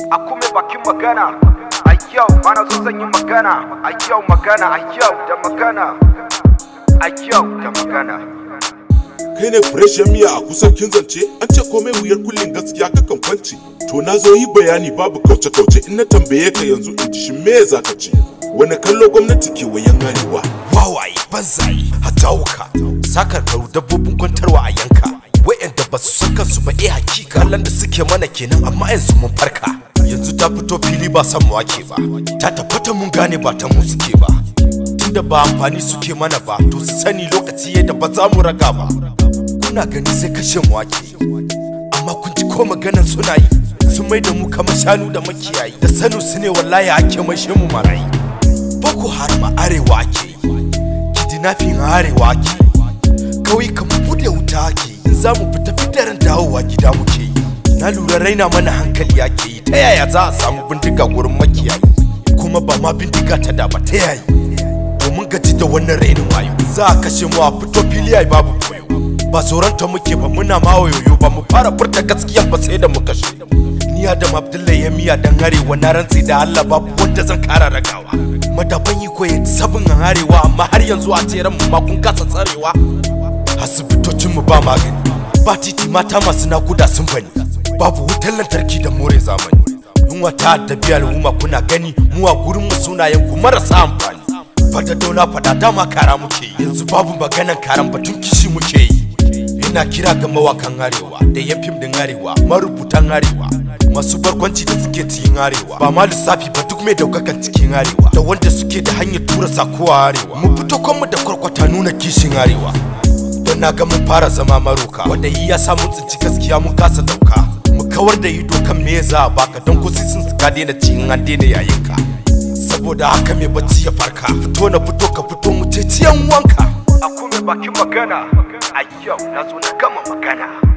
a kuma bakin magana a yau mana so zan yi magana a yau magana a yau da magana a yau da magana kai ne fresh miya a kusan kin zance an ce komai wuyar kullin gaskiya kakan kwance to na zo yi bayani babu kauce kauce in na tambaye ka yanzu in ji shin me za ka ce wani kallo gwamnati ke wayan arewa wawaye banzaye hatawuka sakar karu dabbobin kwantarwa a yanka wa'anda ba su san kansu ba eh hakika kallon da suke mana kenan amma yanzu mun farka yanzu ta fito fili ba san mu wake ba ta tabbata mun gane ba ta mu suke ba tunda ba amfani suke mana ba to su sani lokaci yadda ba za mu raga ba kuna gani sai kashe mu wake amma kun ji ko maganar suna yi sun mai da mu kamar shanu da makiyayi da sanu su ne wallahi ake maishe mu marayi boko haram a arewa ake yi kidnapping a arewa ake yi kauyukan mu bude wuta ake yi in za mu fita fitarin dawowa gida muke yi na lura raina mana hankali ake yi ta yaya za a samu bindiga gurin makiyayi kuma ba ma bindiga ta da ba ta yayi domin gaji da wannan rainin wayo za a kashe mu a fito fili ai babu koyo ba tsoron ta muke ba muna ma wayoyo ba mu fara furta gaskiya ba sai da muka shi ni Adam Abdullahi ya miya dan arewa na rantsi da Allah babu wanda zan kara ragawa madafan yi koyi sabon arewa amma har yanzu a tseren mu ma kun kasa tsarewa asibitocin mu ba magani ba titi mata masu nakuda sun bani babu wutar lantarki da more zamani yunwa ta addabi al'umma kuna gani mu a gurin mu sunayen ku marasa amfani fada dauna fada dama kara muke yi yanzu babu maganan karan batun kishi muke yi ina kira ga mawakan arewa da yan fim din arewa marubutan arewa masu barkwanci da suke cikin arewa ba ma lissafi ba duk mai daukakan cikin arewa da wanda suke da hanyar tura sako a arewa mu fito kwanmu da kwarkwata nuna kishin arewa don na ga mun fara zama maroka wanda yi ya sa mun tsinci gaskiya mun kasa dauka mu kawar da ido kan me za a baka don ko sun ka daina cikin an daina yayin ka saboda haka mai bacci ya farka fito na fito ka fito mu ce ciyan wanka a kuma bakin magana a yau na zo na gama magana